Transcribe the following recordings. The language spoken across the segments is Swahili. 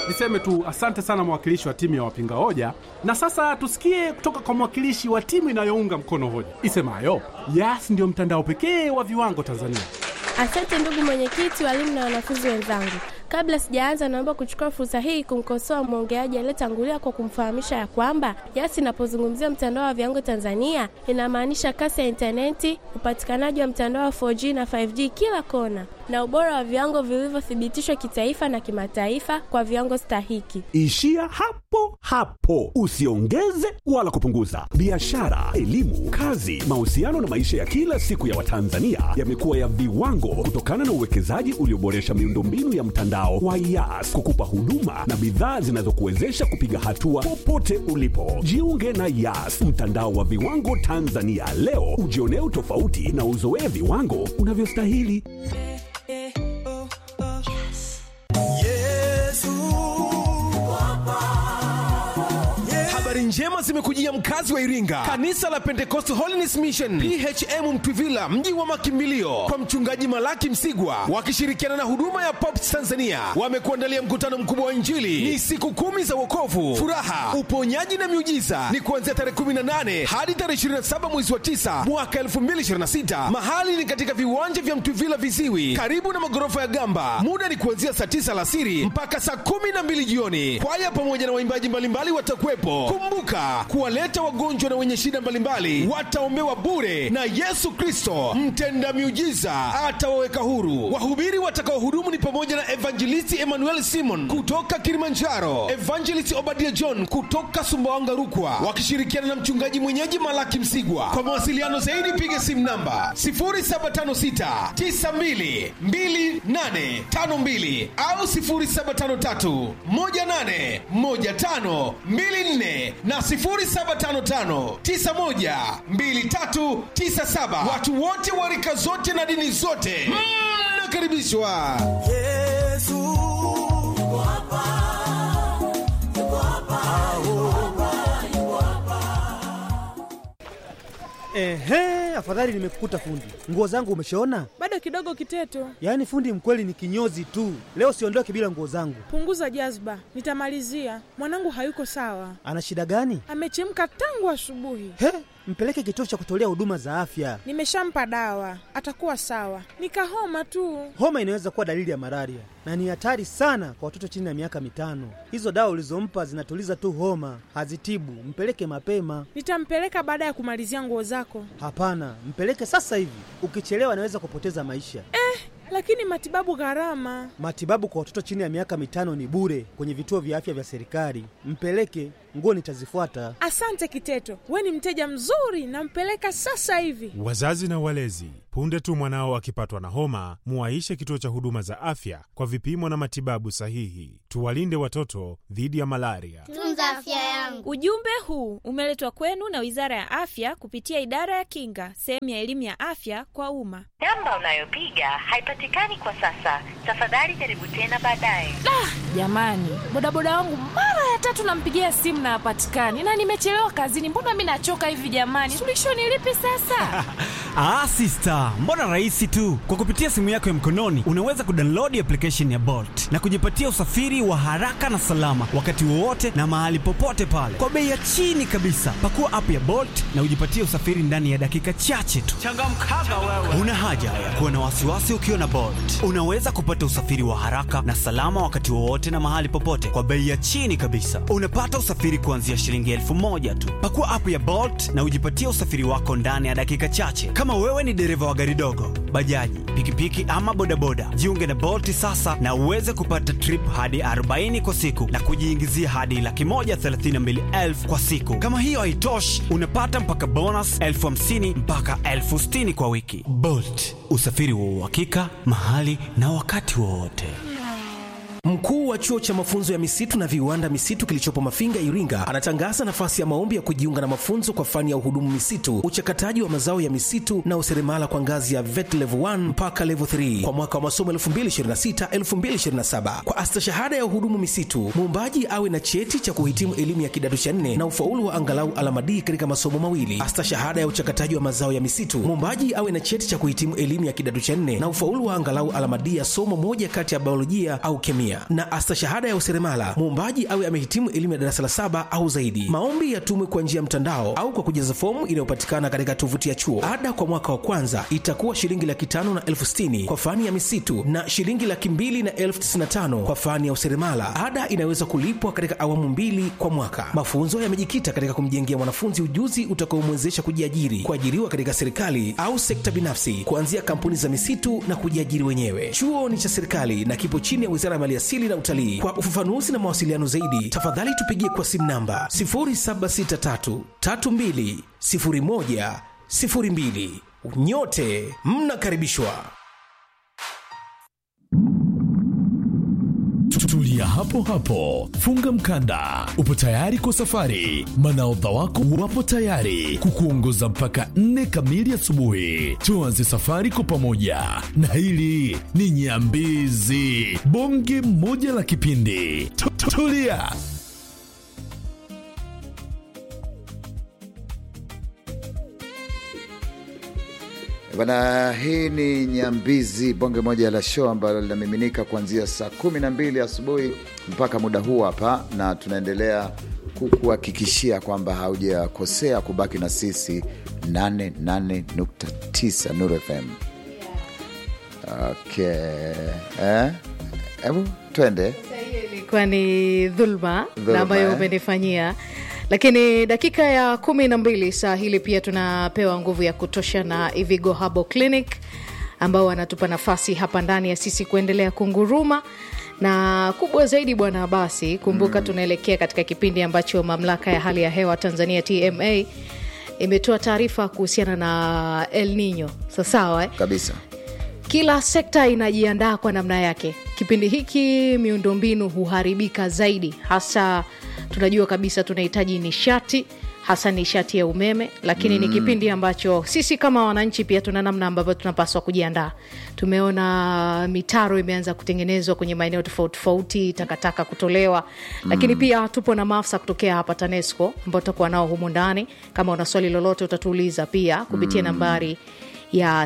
Niseme tu asante sana mwakilishi wa timu ya wapinga hoja, na sasa tusikie kutoka kwa mwakilishi wa timu inayounga mkono hoja isemayo Yas ndio mtandao pekee wa viwango Tanzania. Asante ndugu mwenyekiti, walimu na wanafunzi wenzangu. Kabla sijaanza, naomba kuchukua fursa hii kumkosoa mwongeaji aliyetangulia kwa kumfahamisha ya kwamba Yas inapozungumzia mtandao wa viwango Tanzania inamaanisha kasi ya intaneti, upatikanaji wa mtandao wa 4G na 5G kila kona, na ubora wa viwango vilivyothibitishwa kitaifa na kimataifa kwa viwango stahiki. Ishia hapo hapo, usiongeze wala kupunguza. Biashara, elimu, kazi, mahusiano na maisha ya kila siku ya Watanzania yamekuwa ya viwango kutokana na uwekezaji ulioboresha miundombinu ya mtandao wa Yas kukupa huduma na bidhaa zinazokuwezesha kupiga hatua popote ulipo. Jiunge na Yas, mtandao wa viwango Tanzania leo, ujionee utofauti na uzoee viwango unavyostahili. Habari njema zimekujia mkazi wa Iringa. Kanisa la Pentecost Holiness Mission PHM Mtwivila, mji wa makimbilio, kwa mchungaji Malaki Msigwa wakishirikiana na huduma ya Pops Tanzania wamekuandalia mkutano mkubwa wa Injili. Ni siku kumi za wokovu, furaha, uponyaji na miujiza. Ni kuanzia tarehe 18 hadi tarehe 27 mwezi wa 9 mwaka 2026. Mahali ni katika viwanja vya Mtwivila Viziwi, karibu na magorofa ya Gamba. Muda ni kuanzia saa 9 alasiri mpaka saa 12 jioni. Kwaya pamoja na waimbaji mbalimbali watakuwepo. Kumbuka kuwaleta wagonjwa na wenye shida mbalimbali wataombewa bure, na Yesu Kristo mtenda miujiza atawaweka huru. Wahubiri watakaohudumu ni pamoja na Evangelisti Emmanuel Simon kutoka Kilimanjaro, Evangelist Obadia John kutoka Sumbawanga Rukwa, wakishirikiana na mchungaji mwenyeji Malaki Msigwa. Kwa mawasiliano zaidi piga simu namba 0756 92 2852 au 0753 18 15 24 na 0755912397. Watu wote wa rika zote na dini zote mnakaribishwa. Yesu yuko hapa, yuko hapa, yuko hapa, yuko hapa. Ehe, afadhali nimekukuta fundi. Nguo zangu umeshaona? Bado kidogo Kiteto, Yaani fundi mkweli ni kinyozi tu. Leo siondoke bila nguo zangu. punguza jazba, nitamalizia. Mwanangu hayuko sawa, Ana shida gani? amechemka tangu asubuhi. He, mpeleke kituo cha kutolea huduma za afya. Nimeshampa dawa, atakuwa sawa. Nikahoma tu. Homa inaweza kuwa dalili ya malaria na ni hatari sana kwa watoto chini ya miaka mitano. Hizo dawa ulizompa zinatuliza tu homa, hazitibu. Mpeleke mapema. Nitampeleka baada ya kumalizia nguo zako. Hapana, mpeleke sasa hivi. Ukichelewa anaweza kupoteza maisha. Lakini matibabu gharama. Matibabu kwa watoto chini ya miaka mitano ni bure kwenye vituo vya afya vya serikali. Mpeleke, nguo nitazifuata. Asante Kiteto, we ni mteja mzuri, nampeleka sasa hivi. Wazazi na walezi, punde tu mwanao akipatwa na homa, muwaishe kituo cha huduma za afya kwa vipimo na matibabu sahihi. Tuwalinde watoto dhidi ya malaria. Tunza afya yangu. Ujumbe huu umeletwa kwenu na Wizara ya Afya kupitia Idara ya Kinga, sehemu ya elimu ya afya kwa umma. Namba unayopiga haipatikani kwa sasa. Tafadhali jaribu tena baadaye. Jamani, bodaboda wangu mara ya tatu nampigia simu na hapatikani, na nimechelewa kazini. Mbona mi nachoka hivi jamani? Suluhisho ni lipi sasa? Ah, sister, mbona rahisi tu. Kwa kupitia simu yako ya mkononi unaweza kudownload application ya Bolt na kujipatia usafiri wa haraka na salama wakati wowote na mahali popote pale kwa bei ya chini kabisa. Pakua app ya Bolt na ujipatie usafiri ndani ya dakika chache tu. Changamkaga wewe. Una haja ya kuwa na wasiwasi ukiwa na Bolt. Unaweza kupata usafiri wa haraka na salama wakati wowote na mahali popote kwa bei ya chini kabisa. Unapata usafiri kuanzia shilingi elfu moja tu. Pakua app ya Bolt na ujipatie usafiri wako ndani ya dakika chache. Kama wewe ni dereva wa gari dogo, bajaji, pikipiki ama bodaboda, jiunge na Bolt sasa na uweze kupata trip hadi 40 kwa siku na kujiingizia hadi laki moja thelathini na mbili elfu kwa siku. Kama hiyo haitoshi, unapata mpaka bonus elfu hamsini mpaka elfu sitini kwa wiki. Bolt, usafiri wa uhakika mahali na wakati wowote. Mkuu wa chuo cha mafunzo ya misitu na viwanda misitu kilichopo Mafinga, Iringa, anatangaza nafasi ya maombi ya kujiunga na mafunzo kwa fani ya uhudumu misitu, uchakataji wa mazao ya misitu na useremala kwa ngazi ya VET level 1 mpaka level 3 kwa mwaka wa masomo 2026-2027. Kwa astashahada ya uhudumu misitu, muombaji awe na cheti cha kuhitimu elimu ya kidato cha nne na ufaulu wa angalau alama D katika masomo mawili. Astashahada ya uchakataji wa mazao ya misitu, muombaji awe na cheti cha kuhitimu elimu ya kidato cha nne na ufaulu wa angalau alama D ya somo moja kati ya biolojia au kemia na astashahada ya useremala, muombaji awe amehitimu elimu ya darasa la saba au zaidi. Maombi yatumwe kwa njia ya mtandao au kwa kujaza fomu inayopatikana katika tovuti ya chuo. Ada kwa mwaka wa kwanza itakuwa shilingi laki tano na elfu sitini kwa fani ya misitu na shilingi laki mbili na elfu tisini na tano kwa fani ya useremala. Ada inaweza kulipwa katika awamu mbili kwa mwaka. Mafunzo yamejikita katika kumjengea mwanafunzi ujuzi utakaomwezesha kujiajiri, kuajiriwa katika serikali au sekta binafsi, kuanzia kampuni za misitu na kujiajiri wenyewe. Chuo ni cha serikali na kipo chini ya Wizara ya Maliasili na Utalii. Kwa ufafanuzi na mawasiliano zaidi, tafadhali tupigie kwa simu namba 0763 32 01 02. Nyote mnakaribishwa. Tulia hapo hapo, funga mkanda, upo tayari kwa safari. Manaodha wako wapo tayari kukuongoza mpaka nne kamili asubuhi. Tuanze safari kwa pamoja, na hili ni Nyambizi, bonge moja la kipindi. Tu- tu- Tulia. Bana, hii ni Nyambizi, bonge moja la show ambalo linamiminika kuanzia saa kumi na mbili asubuhi mpaka muda huu hapa, na tunaendelea kukuhakikishia kwamba haujakosea kubaki na sisi 88.9 Nuru FM. Okay. Eh? Hebu twende ilikuwa ni dhulma Dhulma, na ambayo eh. umenifanyia lakini dakika ya kumi na mbili saa hili pia tunapewa nguvu ya kutosha na ivigo habo clinic ambao wanatupa nafasi hapa ndani ya sisi kuendelea kunguruma na kubwa zaidi bwana basi kumbuka tunaelekea katika kipindi ambacho mamlaka ya hali ya hewa tanzania tma imetoa taarifa kuhusiana na el nino sasawa eh? kabisa. kila sekta inajiandaa kwa namna yake kipindi hiki miundombinu huharibika zaidi hasa tunajua kabisa tunahitaji nishati hasa nishati ya umeme lakini mm. ni kipindi ambacho sisi kama wananchi pia tuna namna ambavyo tunapaswa kujiandaa tumeona mitaro imeanza kutengenezwa kwenye maeneo tofauti tofauti takataka kutolewa lakini Mm. pia tupo na maafisa kutokea hapa tanesco ambao tutakuwa nao humu ndani kama una swali lolote utatuuliza pia kupitia Mm. nambari ya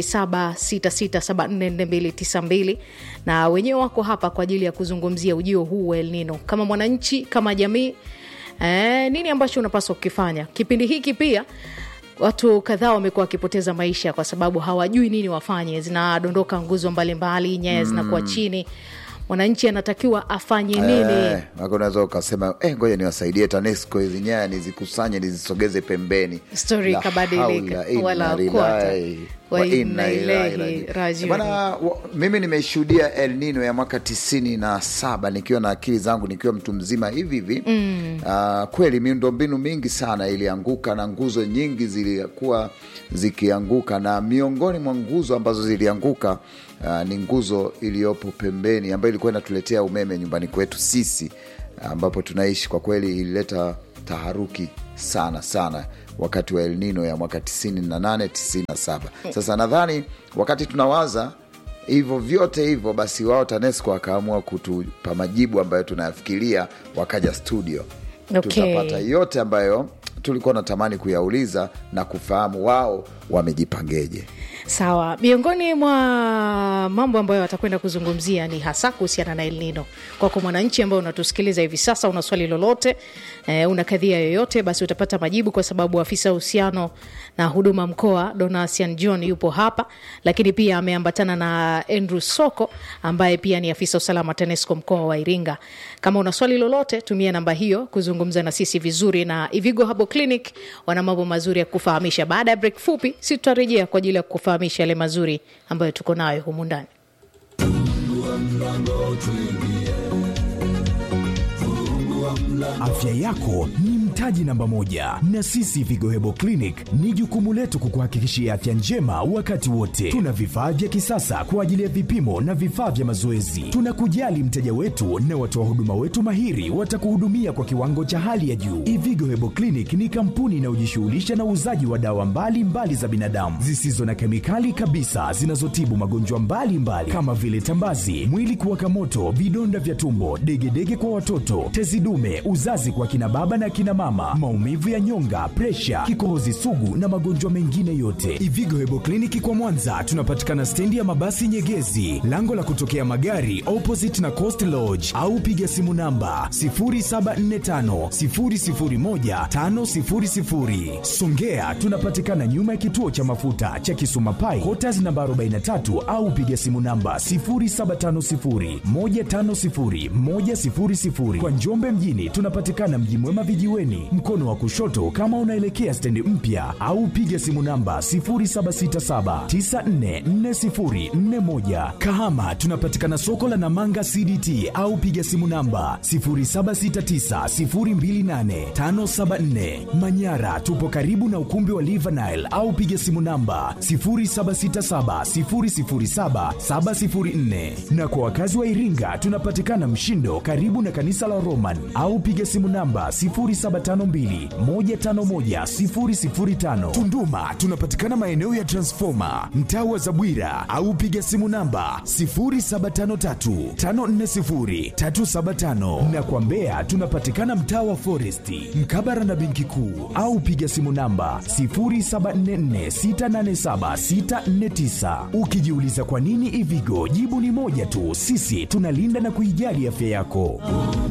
0766744292 na wenyewe wako hapa kwa ajili ya kuzungumzia ujio huu wa El Nino kama mwananchi kama jamii eh, nini ambacho unapaswa kukifanya kipindi hiki pia watu kadhaa wamekuwa wakipoteza maisha kwa sababu hawajui nini wafanye zinadondoka nguzo mbalimbali nyaya zinakuwa Mm. chini mwananchi anatakiwa afanye nini Eh, wako unaweza ukasema eh, ngoja niwasaidie TANESCO hizi nyaya nizikusanye nizisogeze pembeni. Stori La ikabadilika, haula illa wala lillahi quwata wa wa inna inna ilaihi ilaihi rajiun. rajiun. Bana, wa- mimi nimeshuhudia El Nino ya mwaka tisini na saba nikiwa na akili zangu nikiwa mtu mzima hivi hivi Mm. Ah, kweli miundombinu mingi sana ilianguka na nguzo nyingi zilikuwa zikianguka, na miongoni mwa nguzo ambazo zilianguka ah, ni nguzo iliyopo pembeni ambayo ilikuwa inatuletea umeme nyumbani kwetu sisi ambapo tunaishi. Kwa kweli ilileta taharuki sana sana wakati wa El Nino ya mwaka 98 97. Sasa nadhani wakati tunawaza hivyo vyote hivyo, basi wao TANESCO wakaamua kutupa majibu ambayo tunayafikiria, wakaja studio Okay. tutapata yote ambayo tulikuwa natamani kuyauliza na kufahamu wao wamejipangeje. sawa miongoni mwa mambo ambayo watakwenda kuzungumzia ni hasa kuhusiana na El Nino. Kwako mwananchi ambao unatusikiliza hivi sasa, una swali lolote eh, una kadhia yoyote, basi utapata majibu, kwa sababu afisa uhusiano na huduma mkoa Donasian John yupo hapa, lakini pia ameambatana na Andrew Soko ambaye pia ni afisa usalama TANESCO mkoa wa Iringa. Kama una swali lolote, tumia namba hiyo kuzungumza na sisi vizuri, na Ivigo Habo Clinic wana mambo mazuri ya kufahamisha. Baada ya break fupi, si tutarejea kwa ajili ya kufahamisha yale mazuri ambayo tuko nayo humu ndani. Afya yako ni mtaji namba moja, na sisi Vigo Hebo Clinic ni jukumu letu kukuhakikishia afya njema wakati wote. Tuna vifaa vya kisasa kwa ajili ya vipimo na vifaa vya mazoezi. Tunakujali mteja wetu na watoa huduma wetu mahiri watakuhudumia kwa kiwango cha hali ya juu. Ivigo Hebo Clinic ni kampuni inayojishughulisha na uuzaji wa dawa mbalimbali mbali za binadamu zisizo na kemikali kabisa zinazotibu magonjwa mbalimbali kama vile tambazi, mwili kuwaka moto, vidonda vya tumbo, degedege kwa watoto, tezi dume, uzazi kwa kina baba na kina mama kama maumivu ya nyonga, presha, kikohozi sugu na magonjwa mengine yote. Ivigo Hebo Kliniki kwa Mwanza tunapatikana stendi ya mabasi Nyegezi, lango la kutokea magari opposite na Coast Lodge, au piga simu namba 0745 001 500. Songea tunapatikana nyuma ya kituo cha mafuta cha Kisuma Pai, Quarters namba 43 au piga simu namba 0750 150 100. Kwa Njombe mjini tunapatikana Mji Mwema vijiweni, mkono wa kushoto kama unaelekea stendi mpya, au piga simu namba 0767944041. Kahama tunapatikana soko la Namanga CDT au piga simu namba 0769028574. Manyara tupo karibu na ukumbi wa Livanile au piga simu namba 0767007704. Na kwa wakazi wa Iringa tunapatikana Mshindo karibu na kanisa la Roman au piga simu namba 0752151005. Tunduma tunapatikana maeneo ya Transformer mtaa wa Zabwira au piga simu namba 0753540375 na kwa Mbeya tunapatikana mtaa wa Foresti mkabara na benki kuu au piga simu namba 0744687649. Ukijiuliza kwa nini Ivigo, jibu ni moja tu, sisi tunalinda na kuijali afya yako.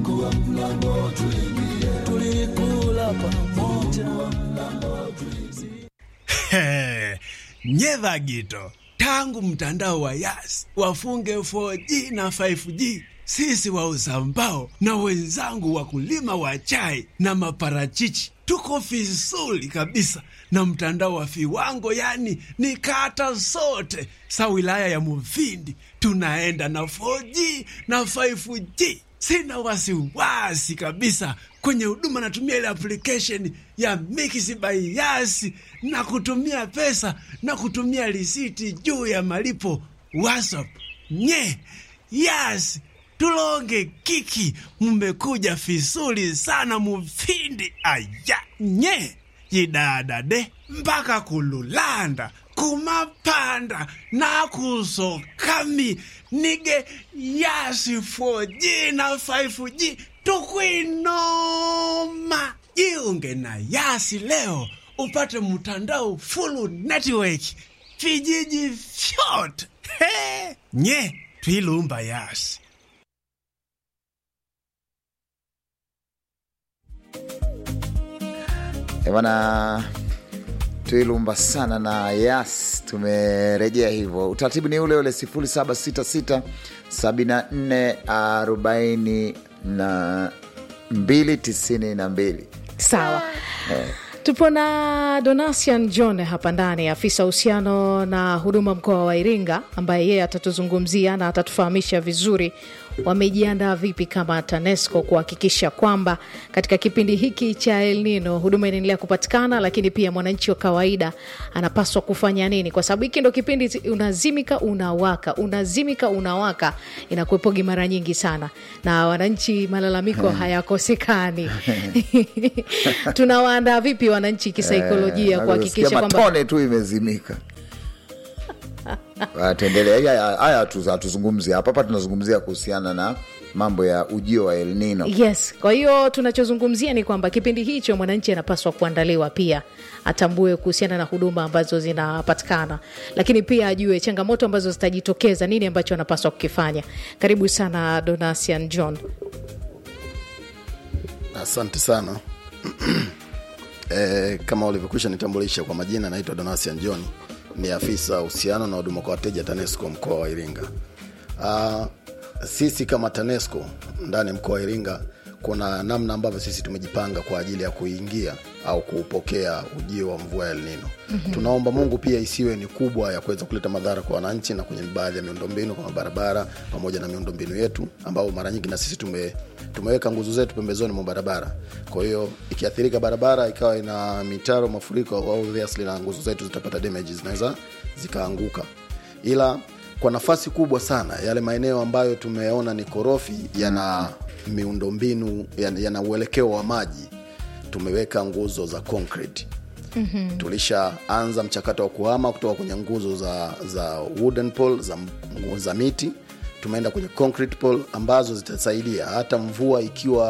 nyedha gito tangu mtandao wa yas wafunge 4G na 5G sisi wauza mbao na wenzangu wakulima wa chai na maparachichi tuko vizuri kabisa na mtandao wa viwango, yani ni kata zote sa wilaya ya Mufindi tunaenda na 4G na 5G. Sina wasiwasi kabisa kwenye huduma, natumia ile application ya Mix by Yas na kutumia pesa na kutumia risiti juu ya malipo WhatsApp. Nye Yas tulonge kiki, mmekuja vizuri sana Mufindi. Aya nye yidadade mpaka kululanda kumapanda nakusokami nige yasi 4G na 5G tukwinoma. Jiunge na Yasi leo upate mtandao full network vijiji vyote. He, nye twilumba Yasi. Eh, bwana tuilumba sana na yas tumerejea hivyo utaratibu ni ule ule 0766 74 42 92 sawa tupo na donasian john hapa ndani afisa uhusiano na huduma mkoa wa iringa ambaye yeye atatuzungumzia na atatufahamisha vizuri wamejiandaa vipi kama tanesco kuhakikisha kwamba katika kipindi hiki cha el nino huduma inaendelea kupatikana lakini pia mwananchi wa kawaida anapaswa kufanya nini kwa sababu hiki ndo kipindi unazimika unawaka unazimika unawaka inakuepogi mara nyingi sana na wananchi malalamiko hayakosekani tunawaandaa vipi wananchi kisaikolojia Eh, kuhakikisha kama kwamba tone tu imezimika Ah, tuendelee haya haya hatu- hatuzungumzi hapa hapa tunazungumzia kuhusiana na mambo ya ujio wa El Nino yes kwa hiyo tunachozungumzia ni kwamba kipindi hicho mwananchi anapaswa kuandaliwa pia atambue kuhusiana na huduma ambazo zinapatikana lakini pia ajue changamoto ambazo zitajitokeza nini ambacho anapaswa kukifanya karibu sana donasian john Asante sana. E, kama ulivyokwisha nitambulisha kwa majina, naitwa Donasian John, ni afisa uhusiano na huduma kwa wateja TANESCO mkoa wa Iringa. Ah, sisi kama TANESCO ndani ya mkoa wa Iringa kuna namna ambavyo sisi tumejipanga kwa ajili ya kuingia au kuupokea ujio wa mvua ya El Nino. Mhm. Tunaomba Mungu pia isiwe ni kubwa ya kuweza kuleta madhara kwa wananchi na kwenye baadhi ya miundombinu kama barabara pamoja na miundombinu yetu ambao mara nyingi na sisi tume, tumeweka nguzo zetu pembezoni mwa barabara. Kwa hiyo ikiathirika barabara ikawa ina mitaro, mafuriko, obviously na nguzo zetu zitapata damage, zinaweza zikaanguka, ila kwa nafasi kubwa sana yale maeneo ambayo tumeona ni korofi yana miundombinu yana, yana uelekeo wa maji tumeweka nguzo za concrete Mhm. tulishaanza mchakato wa kuhama kutoka kwenye nguzo za za wooden pole za, za miti tumeenda kwenye concrete pole ambazo zitasaidia hata mvua ikiwa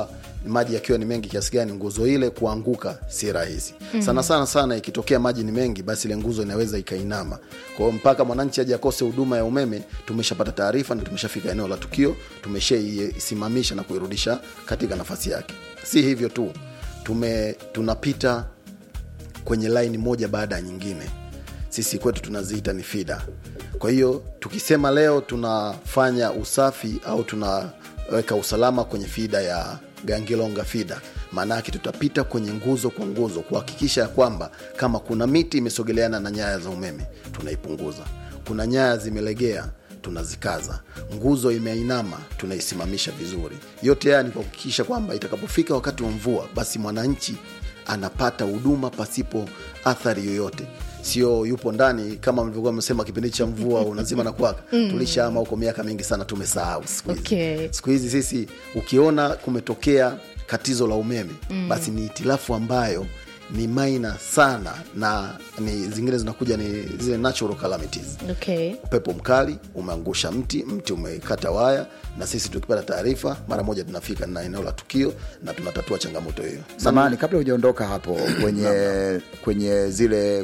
maji yakiwa ni mengi kiasi gani nguzo ile kuanguka si rahisi Mhm. sana sana sana ikitokea maji ni mengi basi ile nguzo inaweza ikainama kwa hiyo mpaka mwananchi aje akose huduma ya umeme tumeshapata taarifa na tumeshafika eneo la tukio tumeshaisimamisha na kuirudisha katika nafasi yake si hivyo tu tume tunapita kwenye laini moja baada ya nyingine sisi kwetu tunaziita ni fida kwa hiyo tukisema leo tunafanya usafi au tunaweka usalama kwenye fida ya gangilonga fida maana yake tutapita kwenye nguzo kwa nguzo kuhakikisha ya kwamba kama kuna miti imesogeleana na nyaya za umeme tunaipunguza kuna nyaya zimelegea tunazikaza nguzo imeinama tunaisimamisha vizuri yote haya ni kuhakikisha kwamba itakapofika wakati wa mvua basi mwananchi anapata huduma pasipo athari yoyote sio yupo ndani kama mlivyokuwa msema kipindi cha mvua unazima na kwaka Mm. tulishaama huko miaka mingi sana tumesahau siku hizi Okay. siku hizi sisi ukiona kumetokea katizo la umeme Mm. basi ni itilafu ambayo ni maina sana na ni zingine zinakuja ni zile natural calamities Okay. upepo mkali umeangusha mti mti umekata waya na sisi tukipata taarifa mara moja tunafika na eneo la tukio na tunatatua changamoto hiyo samani kabla hujaondoka hapo kwenye kwenye zile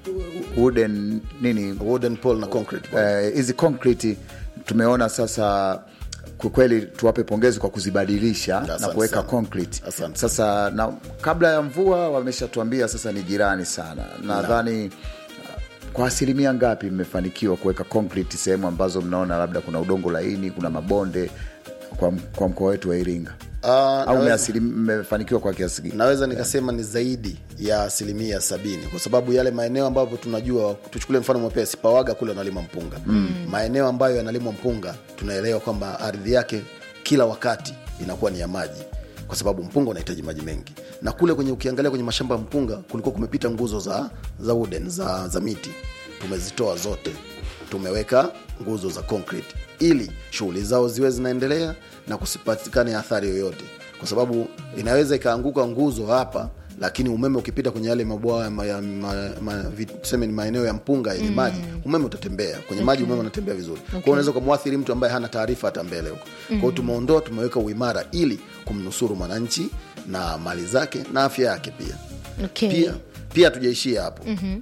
wooden nini wooden pole na concrete eh, hizi concrete tumeona sasa kwa kweli tuwape pongezi kwa kuzibadilisha na Asante kuweka sana. concrete sasa na kabla ya mvua wameshatuambia sasa ni jirani sana nadhani uh, kwa asilimia ngapi mmefanikiwa kuweka concrete sehemu ambazo mnaona labda kuna udongo laini kuna mabonde kwa, kwa mkoa wetu wa iringa Uh, au naweza- mmeasili- mmefanikiwa kwa kiasi gani naweza nikasema ni zaidi ya asilimia sabini kwa sababu yale maeneo ambayo tunajua tuchukulie mfano mwepesi pawaga kule wanalima mpunga Mm. maeneo ambayo yanalimwa mpunga tunaelewa kwamba ardhi yake kila wakati inakuwa ni ya maji kwa sababu mpunga unahitaji maji mengi na kule kwenye ukiangalia kwenye mashamba ya mpunga kulikuwa kumepita nguzo za za wooden za, za miti tumezitoa zote tumeweka nguzo za concrete ili shughuli zao ziwe zinaendelea na kusipatikane athari yoyote kwa sababu inaweza ikaanguka nguzo hapa lakini umeme ukipita kwenye yale mabwawa ya ma, ya ma, ma, vi- tuseme ni maeneo ya mpunga yenye Mm. maji umeme utatembea kwenye maji umeme unatembea vizuri okay. Okay. kwao unaweza ukamwathiri mtu ambaye hana taarifa hata mbele huko Mm. kwao tumeondoa tumeweka uimara ili kumnusuru mwananchi na mali zake na afya yake pia Okay. pia pia tujaishia hapo Mhm.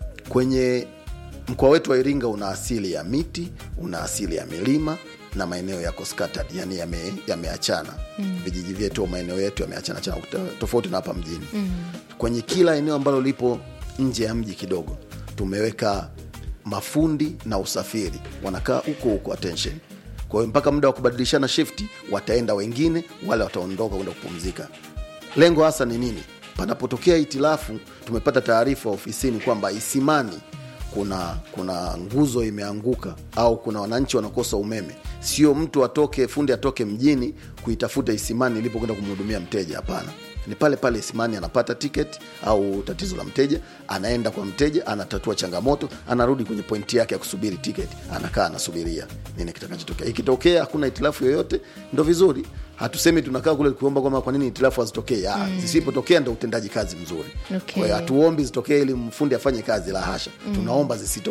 kwenye mkoa wetu wa iringa una asili ya miti una asili ya milima na maeneo yako scattered yani yame- yameachana Mm. vijiji vyetu au maeneo yetu yameachana chana tofauti na hapa mjini Mm. kwenye kila eneo ambalo lipo nje ya mji kidogo tumeweka mafundi na usafiri wanakaa huko huko attention kwa hiyo mpaka muda wa kubadilishana shifti wataenda wengine wale wataondoka kwenda kupumzika lengo hasa ni nini panapotokea itilafu tumepata taarifa ofisini kwamba isimani kuna kuna nguzo imeanguka au kuna wananchi wanakosa umeme sio mtu atoke fundi atoke mjini kuitafuta isimani ilipo kwenda kumhudumia mteja hapana ni pale pale isimani anapata ticket au tatizo la mteja anaenda kwa mteja anatatua changamoto anarudi kwenye pointi yake ya kusubiri ticket anakaa anasubiria nini kitakachotokea ikitokea hakuna itilafu yoyote ndo vizuri hatusemi tunakaa kule kuomba kwamba kwa nini itilafu hazitokee mm. Mm. zisipotokea ndo utendaji kazi mzuri Okay. kwa hiyo hatuombi zitokee ili mfundi afanye kazi la hasha Mm. tunaomba zisitokee